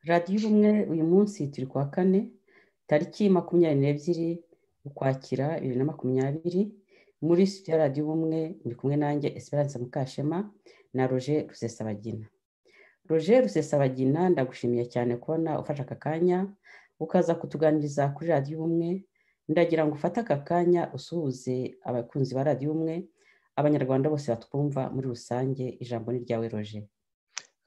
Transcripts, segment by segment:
radiyo ubumwe uyu munsi turi kuwa kane tariki makumyabiri n'ebyiri ukwakira bibiri na makumyabiri muri studio ya radiyo ubumwe muri kumwe nanjye esperance mukashema na roje rusesabagina roje rusesabagina ndagushimiye cyane kubona ufashe aka kanya ukaza kutuganiriza kuri radiyo ubumwe ndagira ngo ufate aka kanya usuhuze abakunzi ba radiyo ubumwe abanyarwanda bose batwumva muri rusange ijambo ni ryawe roje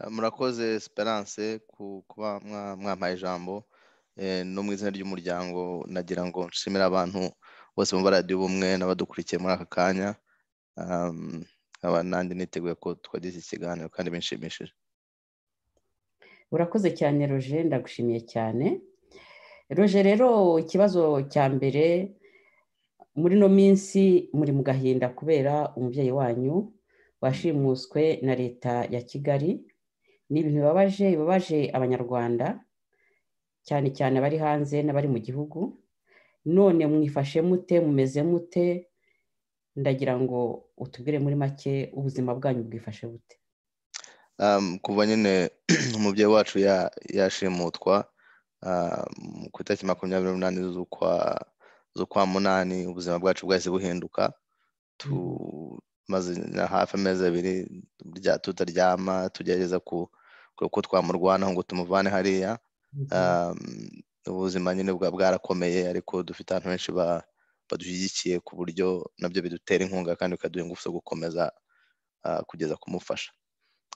murakoze esperance kuba mwampaye ijambo no mu izina ry'umuryango nagira ngo nshimire abantu bose bumva radiyo ubumwe n'abadukurikiye muri aka kanya nkaba nanjye niteguye ko twagize ikiganiro kandi binshimishije urakoze cyane roje ndagushimiye cyane roje rero ikibazo cya mbere muri ino minsi muri mu gahinda kubera umubyeyi wanyu washimuswe na leta ya kigali ni ibintu bibabaje bibabaje abanyarwanda cyane cyane abari hanze n'abari mu gihugu none mwifashe mute mumeze mute ndagira ngo utubwire muri make ubuzima bwanyu bwifashe bute kuva nyine umubyeyi wacu yashimutwa ku itariki makumyabiri n'umunani z'ukwa z'ukwa munani ubuzima bwacu bwahise buhinduka tumaze hafi amezi abiri tutaryama tugerageza ko twamurwanaho ngo tumuvane hariya ubuzima nyine bwa bwarakomeye ariko dufite abantu benshi badushyigikiye ku buryo nabyo bidutera inkunga kandi bikaduha ingufu zo gukomeza kugeza kumufasha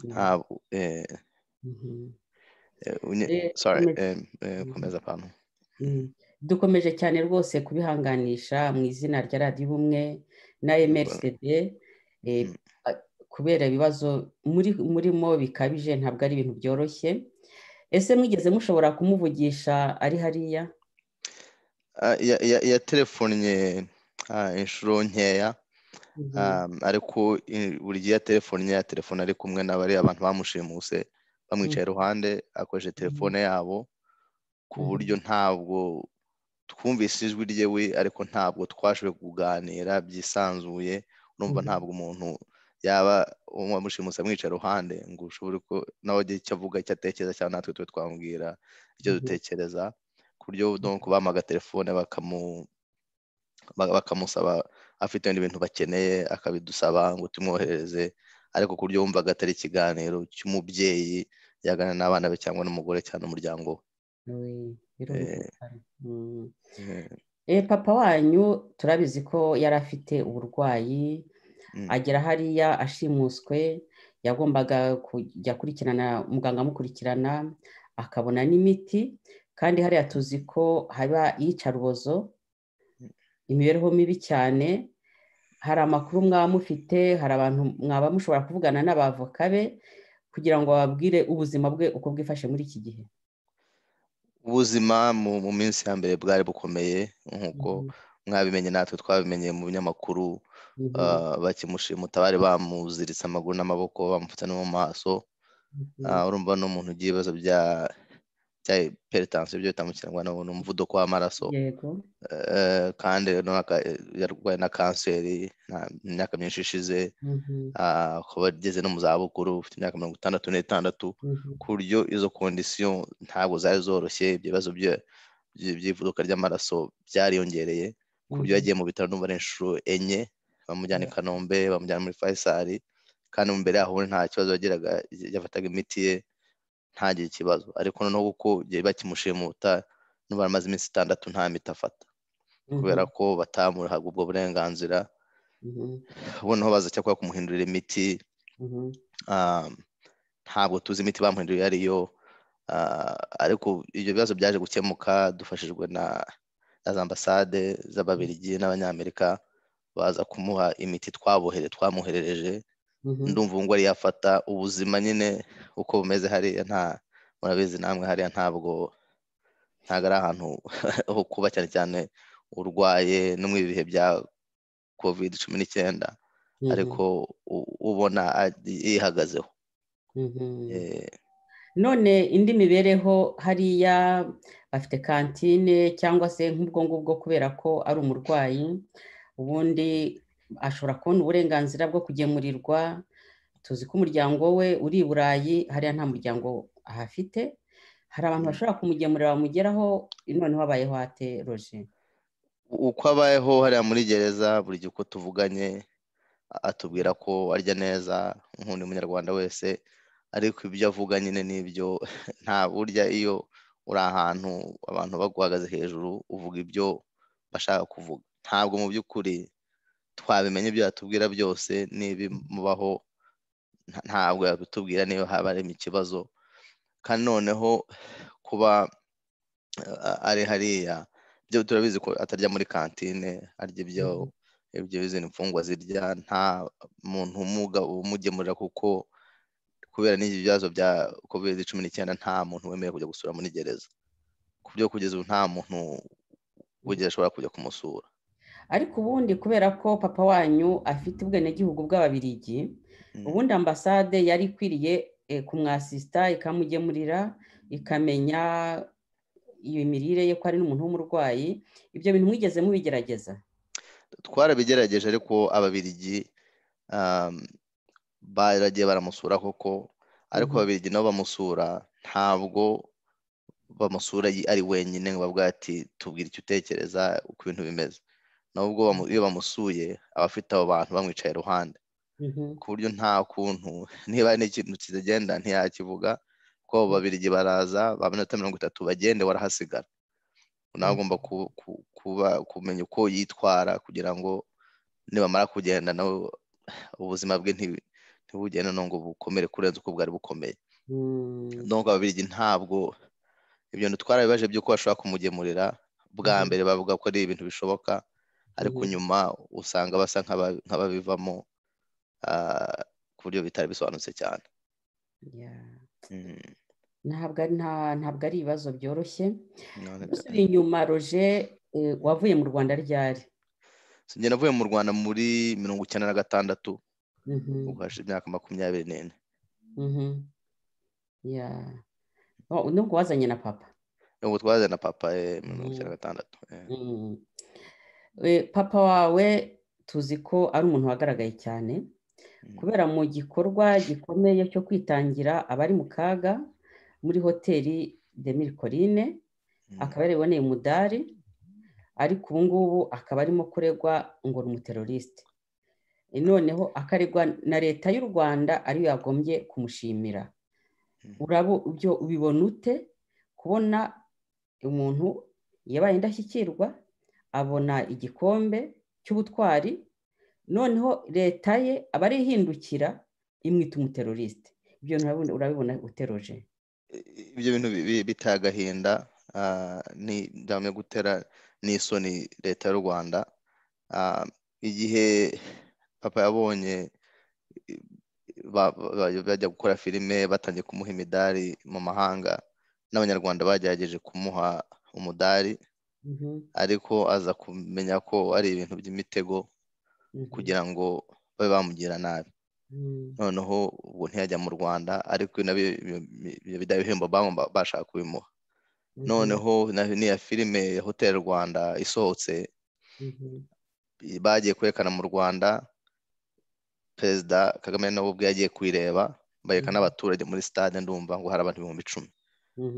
ntabwo komeza ahantu dukomeje cyane rwose kubihanganisha mu izina rya radiyo ubumwe na mrcd kubera ibibazo murimo bikabije ntabwo ari ibintu byoroshye ese mwigeze mushobora kumuvugisha ari hariya yaterefonnye inshuro nkeya ariko buri gihe yaterefonnye ya telefone ari kumwe n'abariya abantu bamushimuse bamwicaye iruhande akoresheje telefone yabo ku buryo ntabwo twumvise ijwi ryewe ariko ntabwo twashoboye kuganira byisanzuye urumva ntabwo umuntu yaba wamushimuse amwica iruhande ngo ushobore ko nawe agire icyo avuga icyo atekereza cyangwa natwe tube twamubwira icyo dutekereza ku buryo bamuha agatelefone bakamusaba afite ibindi bintu bakeneye akabidusaba ngo tumwohereze ariko ku buryo wumva agatari ikiganiro cy'umubyeyi yagana n'abana be cyangwa n'umugore cyangwa n'umuryango we papa wanyu turabizi ko yari afite uburwayi agera hariya ashimuswe yagombaga kujya akurikirana muganga amukurikirana akabona n'imiti kandi hariya tuzi ko haba iyicarubozo imibereho mibi cyane hari amakuru mwaba mufite hari abantu mwaba mushobora kuvugana n'abavoka be kugira ngo bababwire ubuzima bwe uko bwifashe muri iki gihe ubuzima mu minsi ya mbere bwari bukomeye nk'uko mwabimenye natwe twabimenye mu binyamakuru bakimushimuta bari bamuziritse amaguru n'amaboko bamufata no mu maso urumva ni umuntu ugira ibibazo bya peritansiyo byo bita mu kinyarwanda ni umuvuduko w'amaraso kandi yarwaye na kanseri imyaka myinshi ishize akaba ageze no mu zabukuru ufite imyaka mirongo itandatu n'itandatu ku buryo izo kondisiyo ntabwo zari zoroshye ibyo bibazo by'ivuduka ry'amaraso byariyongereye ku buryo yagiye mu bitaro n'umubare inshuro enye bamujyana i kanombe bamujyana muri fayisari kandi imbere yaho nta kibazo yagiraga yafataga imiti ye ntagire ikibazo ariko noneho kuko bakimushimuta n'ubara amaze iminsi itandatu nta miti afata kubera ko batamuhaga ubwo burenganzira noneho baza cyakora kumuhindurira imiti ntabwo tuzi imiti bamuhinduriye ariyo ariko ibyo bibazo byaje gukemuka dufashijwe na za ambasade z'ababirigi n'abanyamerika baza kumuha imiti twabohere twamuherereje ndumva ubu ngubu yafata ubuzima nyine uko bumeze hariya nta murabizi namwe hariya ntabwo ntabwo ari ahantu ho kuba cyane cyane urwaye no mu bihe bya kovide cumi n'icyenda ariko ubona yihagazeho none indi mibereho hariya afite kantine cyangwa se nk'ubwo ngubwo kubera ko ari umurwayi ubundi ashobora kubona uburenganzira bwo kugemurirwa tuzi ko umuryango we uri i burayi hariya nta muryango ahafite hari abantu bashobora kumugemurira bamugeraho noneho abayeho ateroje uko abayeho hariya muri gereza buri gihe uko tuvuganye atubwira ko arya neza nk'undi munyarwanda wese ariko ibyo avuga nyine n'ibyo nta burya iyo uri ahantu abantu baguhagaze hejuru uvuga ibyo bashaka kuvuga ntabwo mu by'ukuri twabimenya ibyo yatubwira byose n'ibimubaho ntabwo yabitubwira niba haba harimo ikibazo kandi noneho kuba ari hariya byo turabizi ko atarya muri kantine arya ibyo ibyo izindi mfungwa zirya nta muntu umugemurira kuko kubera n'ibyo bibazo bya covid cumi n'icyenda nta muntu wemerewe kujya gusura muri gereza ku byo kugeza ubu nta muntu wigera ashobora kujya kumusura ariko ubundi kubera ko papa wanyu afite ubwenegihugu bw'ababirigi ubundi ambasade yari ikwiriye kumwasisita ikamugemurira ikamenya iyo mirire ye ko ari n'umuntu w'umurwayi ibyo bintu mwigeze mubigerageza twarabigerageje ariko ababirigi baragiye baramusura koko ariko ababirigi nabo bamusura ntabwo bamusura ari wenyine ngo bavuga ati tubwire icyo utekereza uko ibintu bimeze nubwo iyo bamusuye aba afite abo bantu bamwicaye iruhande ku buryo nta kuntu niba hari n'ikintu kigenda ntiyakivuga ko abo babirigi baraza ba minota mirongo itatu bagende warahasigara nawe agomba kuba kumenya uko yitwara kugira ngo nibamara kugenda nawe ubuzima bwe ntibugende ngo bukomere kurenza uko bwari bukomeye nubwo ababirigi ntabwo ibyo twarabibaje by'uko bashobora kumugemurira bwa mbere bavuga ko ari ibintu bishoboka ariko nyuma usanga basa nk'ababivamo ku buryo bitari bisobanutse cyane ntabwo ari ibibazo byoroshye dusubiye inyuma roje wavuye mu rwanda ryari sinjye navuye mu rwanda muri mirongo icyenda na gatandatu ubwo hashize imyaka makumyabiri n'ine nubwo wazanye na papa nubwo twazanye na papa mirongo icyenda na gatandatu papa wawe tuzi ko ari umuntu wagaragaye cyane kubera mu gikorwa gikomeye cyo kwitangira abari mu kaga muri hoteli demiri korine akaba yariboneye umudari ariko ubu ngubu akaba arimo kuregwa ngo ni umuterorisite noneho akaregwa na leta y'u rwanda ariyo yagombye kumushimira ibyo ubibona ute kubona umuntu yabaye indashyikirwa abona igikombe cy'ubutwari noneho leta ye aba ari ihindukira imwita umuterorisite ibyo urabibona uteroje ibyo bintu biteye agahinda ndamye gutera n'isoni leta y'u rwanda igihe papa yabonye bajya gukora filime batangiye kumuha imidari mu mahanga n'abanyarwanda bagerageje kumuha umudari ariko aza kumenya ko ari ibintu by'imitego kugira ngo babe bamugira nabi noneho ubwo ntiyajya mu rwanda ariko nabyo bidaba ibihembo bashaka kubimuha noneho n'iya filime ya hoteli rwanda isohotse bagiye kwerekana mu rwanda perezida kagame nawe ubwe yagiye kuyireba bayerekana n'abaturage muri stade ndumva ngo hari abantu ibihumbi icumi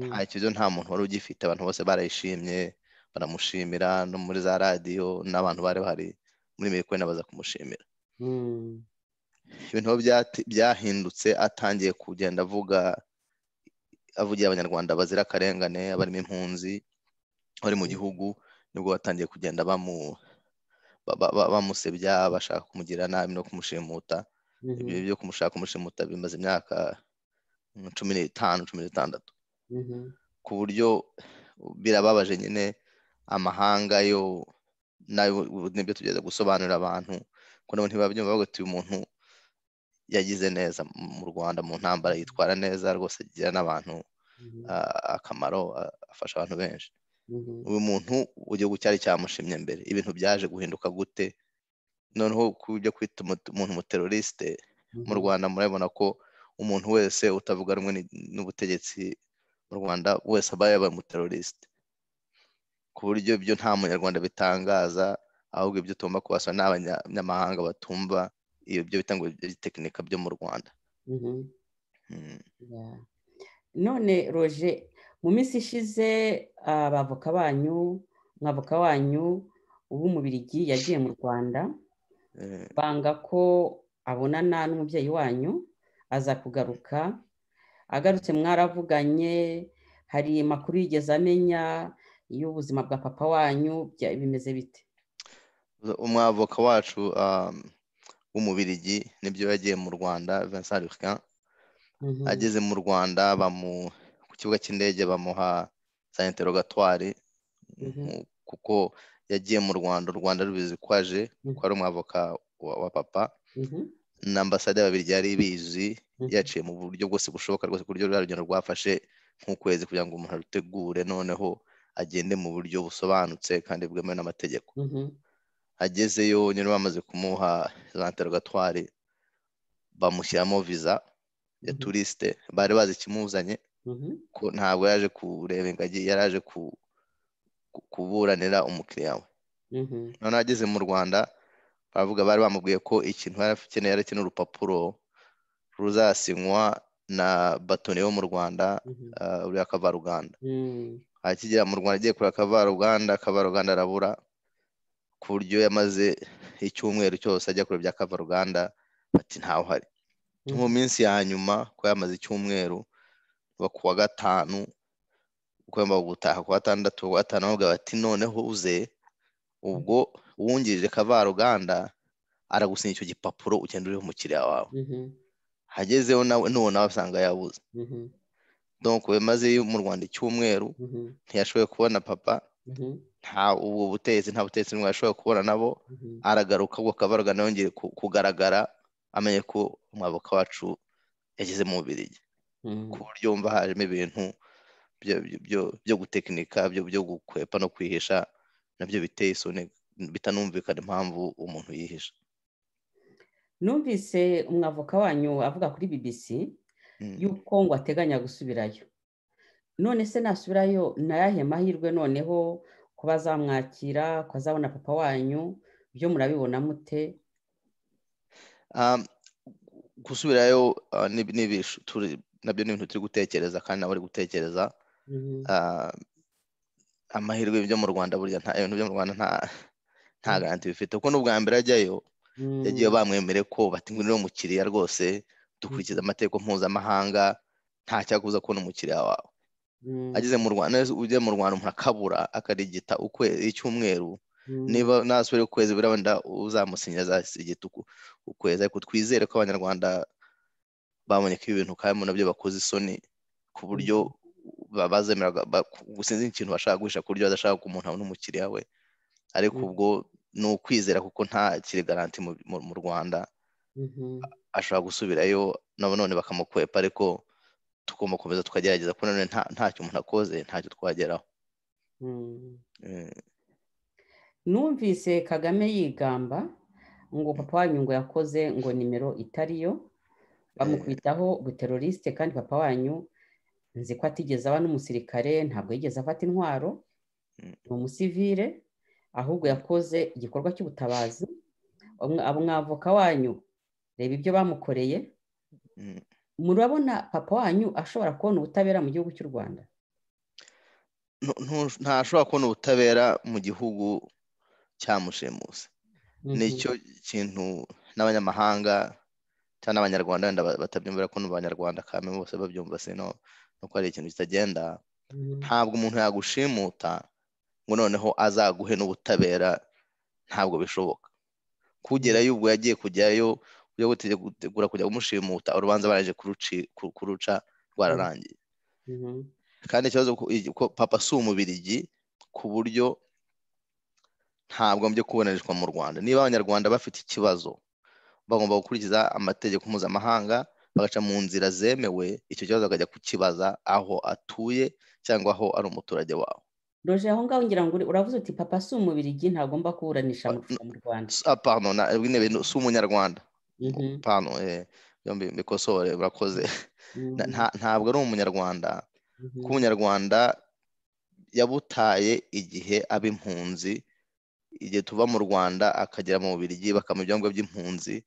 nta kibazo nta muntu wari ugifite abantu bose barayishimye baramushimira no muri za radiyo n'abantu bari bahari muri mikoro baza kumushimira ibintu byahindutse atangiye kugenda avuga avugira abanyarwanda bazira akarengane abarimo impunzi bari mu gihugu nibwo batangiye kugenda bamusebya bashaka kumugira nabi no kumushimuta ibyo byo kumushaka kumushimuta bimaze imyaka cumi n'itanu cumi n'itandatu ku buryo birababaje nyine amahanga yo nibyo tugeze gusobanurira abantu ko nabo ntibabyumva bavuga ati uyu muntu yagize neza mu rwanda mu ntambara yitwara neza rwose agira n'abantu akamaro afasha abantu benshi uyu muntu igihugu cyari cyamushimye mbere ibintu byaje guhinduka gute noneho kubyo kwita umuntu umuterorisite mu rwanda murabona ko umuntu wese utavuga rumwe n'ubutegetsi mu rwanda wese aba yabaye umuterorisite ku buryo ibyo nta munyarwanda bitangaza ahubwo ibyo tugomba kubasaba ni abanyamahanga batumva iyo byo bitanga tekinika byo mu rwanda none roje mu minsi ishize abavoka banyu nk'avoka wanyu w'umubirigi yagiye mu rwanda banga ko abonana n'umubyeyi wanyu aza kugaruka agarutse mwaravuganye hari amakuru yigeze amenya y'ubuzima bwa papa wanyu bimeze bite umwavoka wacu w'umubirigi nibyo yagiye mu rwanda vincent rucan ageze mu rwanda ku kibuga cy'indege bamuha za interogatwari kuko yagiye mu rwanda u rwanda rubizi ko aje ko ari umwavoka wa papa na ambasade babiri yari bizi yaciye mu buryo bwose bushoboka rwose ku buryo ruriya rugendo rwafashe nk'ukwezi kugira ngo umuntu arutegure noneho agende mu buryo busobanutse kandi bwemewe n'amategeko agezeyo nyine bamaze kumuha za interogatwari bamushyiramo viza ya turisite bari bazi ikimuzanye ko ntabwo yaje kureba ingagi yari aje kuburanira umukiriya we noneho ageze mu rwanda baravuga bari bamubwiye ko ikintu yari akeneye ari akeneye urupapuro ruzasinywa na batoni yo mu rwanda uriya kavaruganda akigera mu rwanda agiye kureba kavaruganda kavaruganda arabura ku buryo yamaze icyumweru cyose ajya kure bya kavaruganda bati ntawe uhari mu minsi ya nyuma ko yamaze icyumweru kuva ku wa gatanu ugomba gutaha ku wa gatandatu wa gatanu bavuga bati noneho uze ubwo uwungirije kavaruganda aragusinya icyo gipapuro ugenda uriho umukiriya wawe hagezeho nawe n'uwo nawe asanga yabuze donko bimaze mu rwanda icyumweru ntiyashoboye kubona papa nta ubu butegetsi nta butegetsi ntabwo yashoboye kubona nabo aragaruka ubwo kavaruganda yongeye kugaragara amenye ko umwavoka wacu yageze mu mubirigi ku buryo wumva hajemo ibintu byo gutekinika byo gukwepa no kwihisha nabyo biteye isoni bitanumvikana impamvu umuntu yihisha numvise umwavoka wanyu avuga kuri bbc y'uko ngo ateganya gusubirayo none se nasubirayo nayahe mahirwe noneho ko bazamwakira ko azabona papa wanyu byo murabibona mute gusubirayo nabyo ni ibintu turi gutekereza kandi nawe uri gutekereza amahirwe byo mu rwanda burya nta ibintu byo mu rwanda nta nta garanti bifite kuko n'ubwa mbere ajyayo yagiye bamwemere ko batingurira umukiriya rwose dukurikiza amategeko mpuzamahanga nta cyakubuza kubona umukiriya wawe ageze mu rwanda ujya mu rwanda umuntu akabura akarigita icyumweru niba nasubira ukwezi birabona uzamusinya azasigita ukwezi ariko twizere ko abanyarwanda babonye ko ibintu kandi nabyo bakoze isoni ku buryo bazemera gusinzi ikintu bashaka guhisha ku buryo badashaka ko umuntu abona umukiriya we ariko ubwo ni ukwizera kuko nta kiri garanti mu rwanda ashobora gusubirayo none bakamukwepa ariko tugomba gukomeza tukagerageza ko none ntacyo umuntu akoze ntacyo twageraho numvise kagame yigamba ngo papa wanyu ngo yakoze ngo nimero itariyo bamukubitaho buterorisite kandi papa wanyu nzi ko atigeze aba n'umusirikare ntabwo yigeze afata intwaro ni umusivire ahubwo yakoze igikorwa cy'ubutabazi umwavoka wanyu reba ibyo bamukoreye murabona papa wanyu ashobora kubona ubutabera mu gihugu cy'u rwanda ntashobora kubona ubutabera mu gihugu cyamushimuse nicyo kintu n'abanyamahanga cyangwa n'abanyarwanda wenda batabyumvira ko n'abanyarwanda kandi bose babyumva sino nuko hari ikintu kitagenda ntabwo umuntu yagushimuta ngo noneho azaguhe n'ubutabera ntabwo bishoboka kugerayo ubwo yagiye kujyayo ujya gutegura kujya kumushimuta urubanza baraje kuruca rwararangiye kandi ikibazo ko papa si umubirigi ku buryo ntabwo mbyo kubonereshwa mu rwanda niba abanyarwanda bafite ikibazo bagomba gukurikiza amategeko mpuzamahanga bagaca mu nzira zemewe icyo kibazo bakajya kukibaza aho atuye cyangwa aho ari umuturage wawe roje aho ngaho ngira ngo uravuze uti papa si umubirigi ntagomba kuburanisha mu rwanda si umunyarwanda bikosore urakoze ntabwo ari umunyarwanda kuko umunyarwanda yabutaye igihe aba impunzi igihe tuva mu rwanda akagera mu bubirigi bakamuha ibyangombwa by'impunzi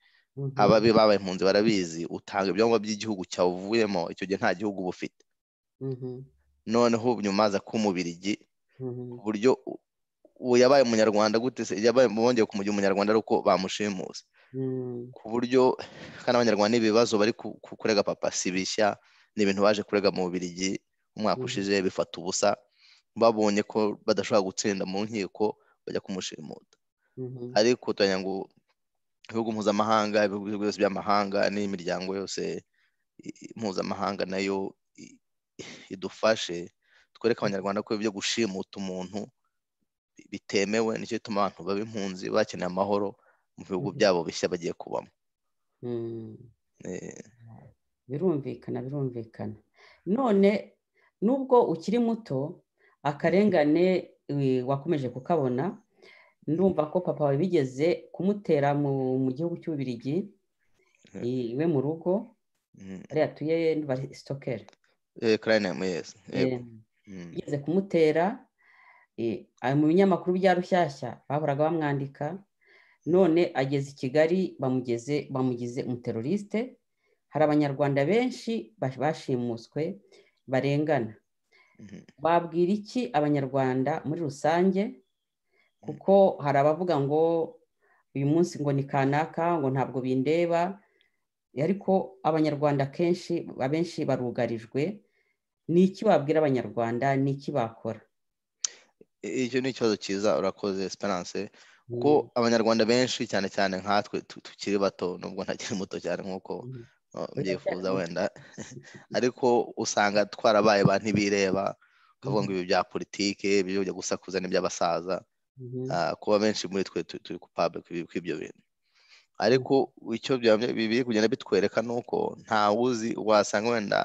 ababi babaye impunzi barabizi utanga ibyangombwa by'igihugu cyawuvuyemo icyo gihe nta gihugu uba ufite noneho ubu nyuma aza k'umubirigi ku buryo ubu yabaye umunyarwanda gute se yabaye bongeye kumugira umunyarwanda ari uko bamushimuza ku buryo kandi abanyarwanda ibibazo bari kurega papa si bishya ni ibintu baje kurega mu bubirigi umwaka ushize bifata ubusa babonye ko badashobora gutsinda mu nkiko bajya kumushimuta ariko turanya ngo ibihugu mpuzamahanga ibihugu byose by'amahanga n'imiryango yose mpuzamahanga nayo idufashe twereke abanyarwanda ko ibyo gushimuta umuntu bitemewe nicyo gituma abantu baba impunzi bakeneye amahoro mu bihugu byabo bishya bagiye kubamo birumvikana birumvikana none nubwo ukiri muto akarengane wakomeje kukabona ndumva ko papa wawe bigeze kumutera mu gihugu cy'ububirigi iwe mu rugo ariya tuye sitokeri bigeze kumutera mu binyamakuru bya rushyashya bahoraga bamwandika none ageze i kigali bamugeze bamugize umuterorisite hari abanyarwanda benshi bashimuswe barengana babwira iki abanyarwanda muri rusange kuko hari abavuga ngo uyu munsi ngo ni kanaka ngo ntabwo bindeba ariko abanyarwanda kenshi abenshi barugarijwe ni iki wabwira abanyarwanda ni iki bakora icyo ni ikibazo cyiza urakoze esperance kuko abanyarwanda benshi cyane cyane nkatwe tukiri bato nubwo ntakiri muto cyane nk'uko mbyifuza wenda ariko usanga twarabaye ba ntibireba ukavuga ngo ibi bya politiki bijya gusakuza n'iby'abasaza kuba benshi muri twe turi kupabe kw'ibyo bintu ariko icyo biri kugenda bitwereka ni uko uzi wasanga wenda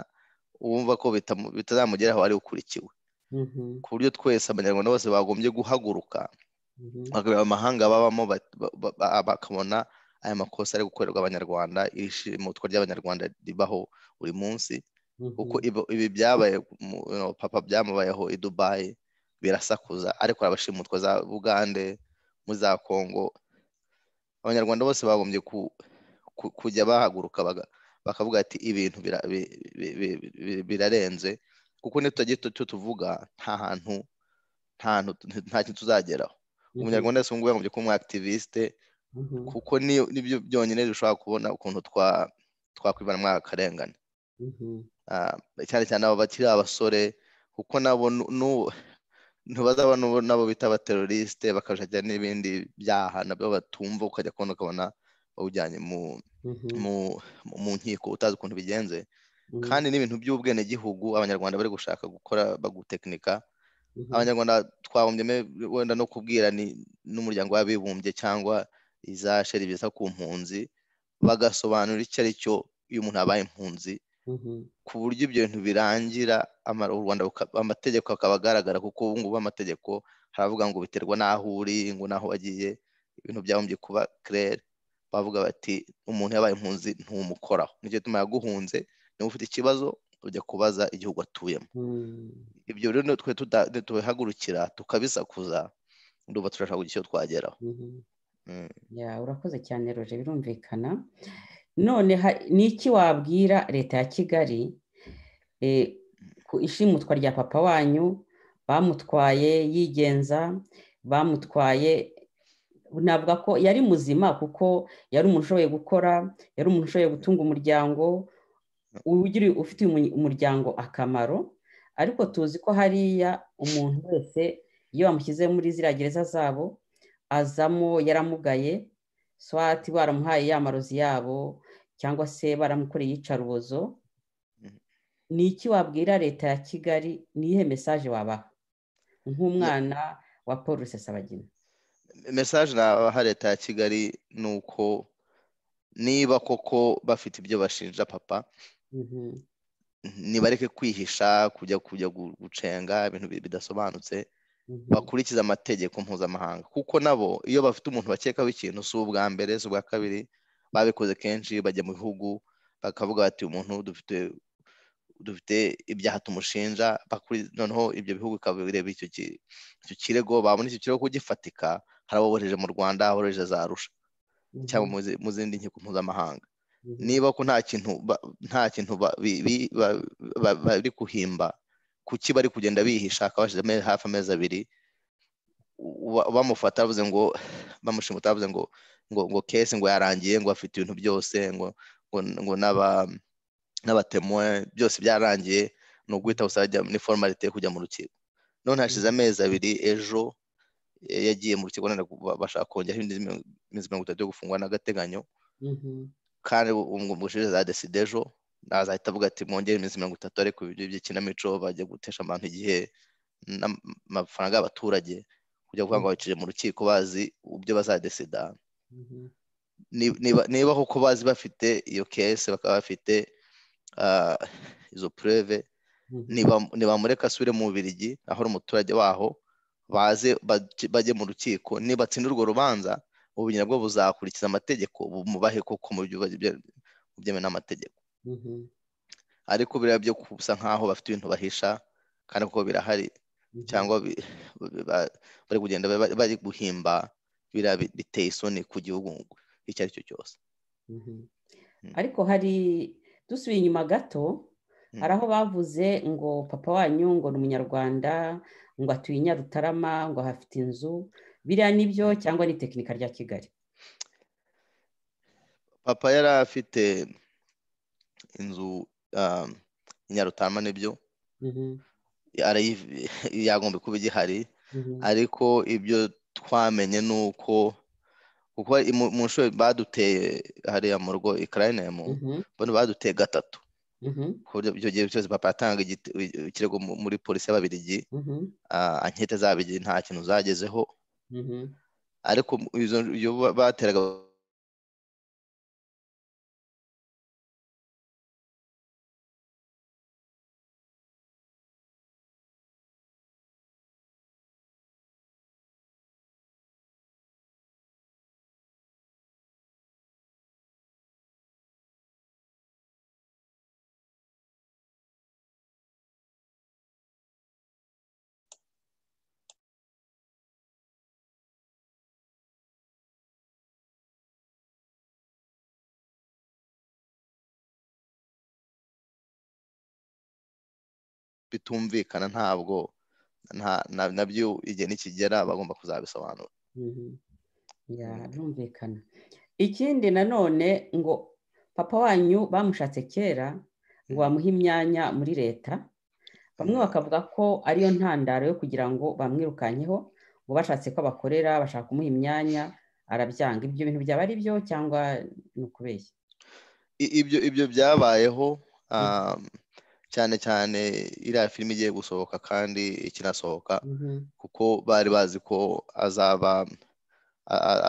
wumva ko bitazamugeraho ari ukurikiwe ku buryo twese abanyarwanda bose bagombye guhaguruka bakareba amahanga babamo bakabona aya makosa ari gukorerwa abanyarwanda ishimutwa ry'abanyarwanda ribaho buri munsi kuko ibi byabaye papa byamubayeho i dubayi birasakuza ariko abashimutwa za bugande muri za kongo abanyarwanda bose bagombye kujya bahaguruka bakavuga ati ibintu birarenze kuko ntitujya tuvuga nta hantu nta kintu tuzageraho umunyarwanda wese ngubu yagombye kuba umu akitiviste kuko nibyo byonyine dushobora kubona ukuntu twakwibana muri aka karengane cyane cyane abo bakiri abasore kuko nabo ntibazaba nabo bita abaterorisite bakajya n'ibindi byaha nabyo batumva ukajya kubona ukabona bawujyanye mu nkiko utazi ukuntu bigenze kandi n'ibintu by'ubwenegihugu abanyarwanda bari gushaka gukora bagutekinika abanyarwanda twabumbye wenda no kubwira n'umuryango w'abibumbye cyangwa iza sheri bita ku mpunzi bagasobanura icyo ari cyo iyo umuntu abaye impunzi ku buryo ibyo bintu birangira u rwanda amategeko akaba agaragara kuko ubu ngubu amategeko haravuga ngo biterwa n'aho uri ngo n'aho wagiye ibintu byabumbye kuba kerere bavuga bati umuntu yabaye impunzi ntumukoraho nicyo gituma yaguhunze niba ufite ikibazo ujya kubaza igihugu atuyemo ibyo rero twe tubihagurukira tukabisakuza ndumva turashaka kugira icyo twageraho urakoze cyane roje birumvikana none ni iki wabwira leta ya kigali ku ishimutwa rya papa wanyu bamutwaye yigenza bamutwaye navuga ko yari muzima kuko yari umuntu ushoboye gukora yari umuntu ushoboye gutunga umuryango ugira ufite umuryango akamaro ariko tuzi ko hariya umuntu wese iyo bamushyize muri ziriya gereza zabo azamo yaramugaye swati baramuhaye ya marozi yabo cyangwa se baramukoreye iyicarubozo ni iki wabwira leta ya kigali ni iyihe mesaje wabaha nk'umwana wa paul rusesabagina mesaje nabaha leta ya kigali ni uko niba koko bafite ibyo bashinja papa ntibareke kwihisha kujya kujya gucenga ibintu bidasobanutse bakurikiza amategeko mpuzamahanga kuko nabo iyo bafite umuntu bakekaho ikintu si ubwa mbere si ubwa kabiri babikoze kenshi bajya mu bihugu bakavuga bati umuntu dufite dufite ibyaha tumushinja noneho ibyo bihugu bikaba bireba icyo kirego babona icyo kirego kugifatika hari abohereje mu rwanda abohereje za rusha cyangwa mu zindi nkiko mpuzamahanga niba ko nta kintu nta kintu bari kuhimba kuki bari kugenda bihisha akaba hashize hafi amezi abiri bamufata bavuze ngo bamushimuta bavuze ngo ngo ngo kesi ngo yarangiye ngo afite ibintu byose ngo ngo n'aba n'abatemwe byose byararangiye ni uguhita usajya ni formalite yo kujya mu rukiko none hashize amezi abiri ejo yagiye mu rukiko bashaka kongeraho iminsi mirongo itatu yo gufungwa n'agateganyo kandi umushije za deside ejo nazahita avuga ati mwongere iminsi mirongo itatu ariko ibyo by'ikinamico bajya gutesha abantu igihe n'amafaranga y'abaturage kujya kuvuga ngo baciye mu rukiko bazi ibyo bazadesida niba koko bazi bafite iyo kese bakaba bafite izo pureve ntibamureka asubire mu bubirigi aho ari umuturage waho baze bajye mu rukiko nibatsinda urwo rubanza ubu nabwo buzakurikiza amategeko bumubahe koko mu byemewe n'amategeko ariko biriya byo kusa nk'aho bafite ibintu bahisha kandi kuko birahari cyangwa bari kugenda bari guhimba biriya biteye isoni ku gihugu icyo ari cyo cyose ariko hari dusubiye inyuma gato hari aho bavuze ngo papa wanyu ngo ni umunyarwanda ngo atuye Nyarutarama ngo hafite inzu biriya nibyo cyangwa ni tekinika rya kigali papa yari afite inzu i Nyarutarama nibyo yagomba kuba igihari ariko ibyo twamenye ni uko kuko mu nshuro baduteye hariya mu rugo ikarayimu bano baduteye gatatu ku buryo icyo gihe cyose papa yatanga ikirego muri polisi y'ababirigi ankete zabirigi nta kintu zagezeho ariko iyo bateraga bitumvikana ntabwo nabyo igihe nikigera bagomba kuzabisobanura birumvikana ikindi nanone ngo papa wanyu bamushatse kera ngo bamuhe imyanya muri leta bamwe bakavuga ko ariyo ntandaro yo kugira ngo bamwirukanyeho ngo bashatse ko bakorera bashaka kumuha imyanya arabyanga ibyo bintu byaba ari byo cyangwa ni ukubeshya ibyo byabayeho cyane cyane iriya filime igiye gusohoka kandi ikinasohoka kuko bari bazi ko azaba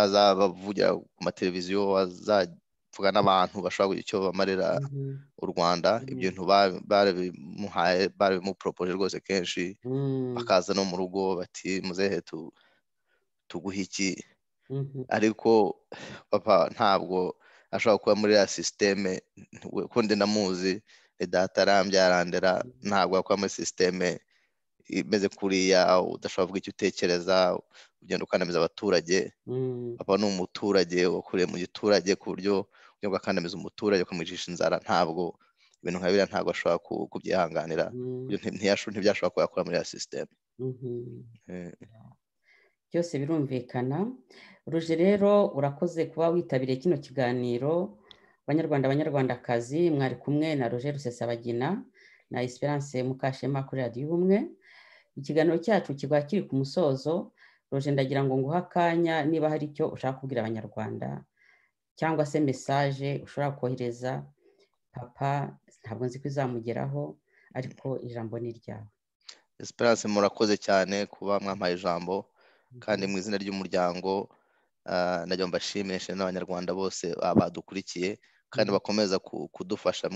azabavugira ku mateleviziyo azavuga n'abantu bashobora kugira icyo bamarira u rwanda ibyo bintu babimuhaye barabimuporopoje rwose kenshi bakaza no mu rugo bati muzehe tuguhe iki ariko papa ntabwo ashobora kuba muri iriya sisiteme kundi ndamuzi data arambyarandera ntabwo wakora muri sisiteme imeze kuriya udashobora kuvuga icyo utekereza ugenda ukandamiza abaturage papa ni umuturage wakuriye mu giturage ku buryo ujya gukandamiza umuturage ukamwicisha inzara ntabwo ibintu nka biriya ntabwo ashobora kubyihanganira ntibyashobora kuba yakora muri iriya sisiteme byose birumvikana ruje rero urakoze kuba witabiriye kino kiganiro abanyarwanda abanyarwandakazi mwari kumwe na roger rusesabagina na esperance mukashema kuri radiyo ubumwe ikiganiro cyacu kiba kiri ku musozo roger ndagira ngo nguhe akanya niba hari icyo ushaka kubwira abanyarwanda cyangwa se mesaje ushobora kohereza papa ntabwo nzi ko izamugeraho ariko ijambo ni iryawe esperance murakoze cyane kuba mwampaye ijambo kandi mu izina ry'umuryango najya mbashimishe n'abanyarwanda bose badukurikiye kandi bakomeza kudufasha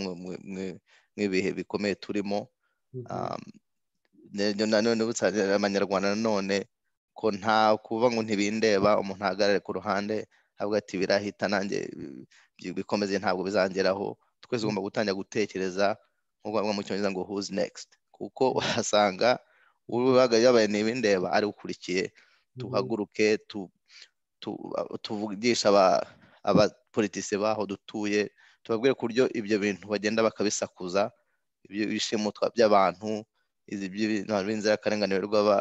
nk'ibihe bikomeye turimo nanone abanyarwanda nanone ko nta kuvuga ngo ntibindeba umuntu ahagarare ku ruhande avuga ati birahita nanjye bikomeze ntabwo bizangeraho twese ugomba gutangira gutekereza nk'uko bavuga mu cyongereza ngo huzi negisiti kuko uhasanga uhagaze yabaye ntibindeba ari ukurikiye tuhaguruke tuvugisha abapolitisi baho dutuye tubabwire ku buryo ibyo bintu bagenda bakabisakuza ibyo by'abantu inzirakarengane birirwa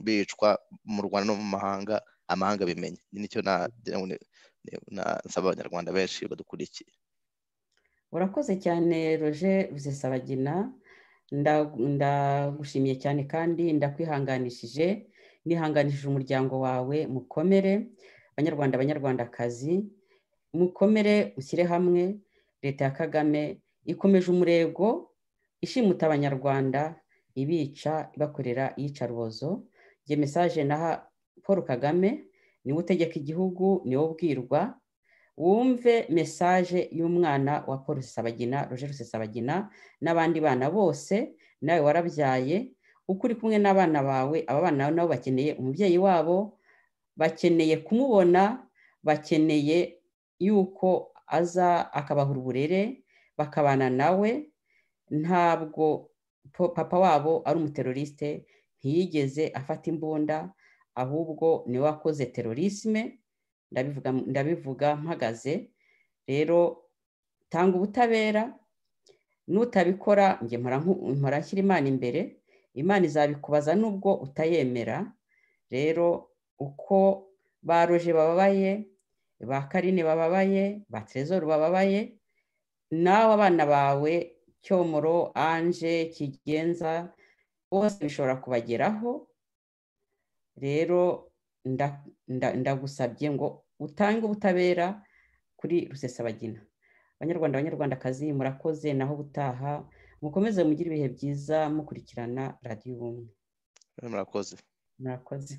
bicwa mu rwanda no mu mahanga amahanga bimenye nicyo nasaba abanyarwanda benshi badukurikiye urakoze cyane roje rusesabagina ndagushimiye cyane kandi ndakwihanganishije nihanganishije umuryango wawe mukomere abanyarwanda abanyarwandakazi mukomere ushyire hamwe leta ya kagame ikomeje umurego ishimuta abanyarwanda ibica ibakorera iyicarubozo igihe mesaje naha paul kagame niwe utegeka igihugu niwe ubwirwa wumve mesaje y'umwana wa paul rusesabagina roger rusesabagina n'abandi bana bose nawe warabyaye uko uri kumwe n'abana bawe aba bana nabo bakeneye umubyeyi wabo bakeneye kumubona bakeneye yuko aza akabahura uburere bakabana nawe ntabwo papa wabo ari umuterorisite ntiyigeze afata imbunda ahubwo niwe wakoze terorisme ndabivuga mpagaze rero tanga ubutabera nutabikora njye mpora nshyira imana imbere imana izabikubaza nubwo utayemera rero uko ba roje bababaye ba karine bababaye ba terezoro bababaye nawe abana bawe cyomoro anje kigenza bose bishobora kubageraho rero ndagusabye ngo utange ubutabera kuri rusesabagina abanyarwanda abanyarwandakazi murakoze naho ubutaha mukomeze mugire ibihe byiza mukurikirana radiyo ubumwe murakoze murakoze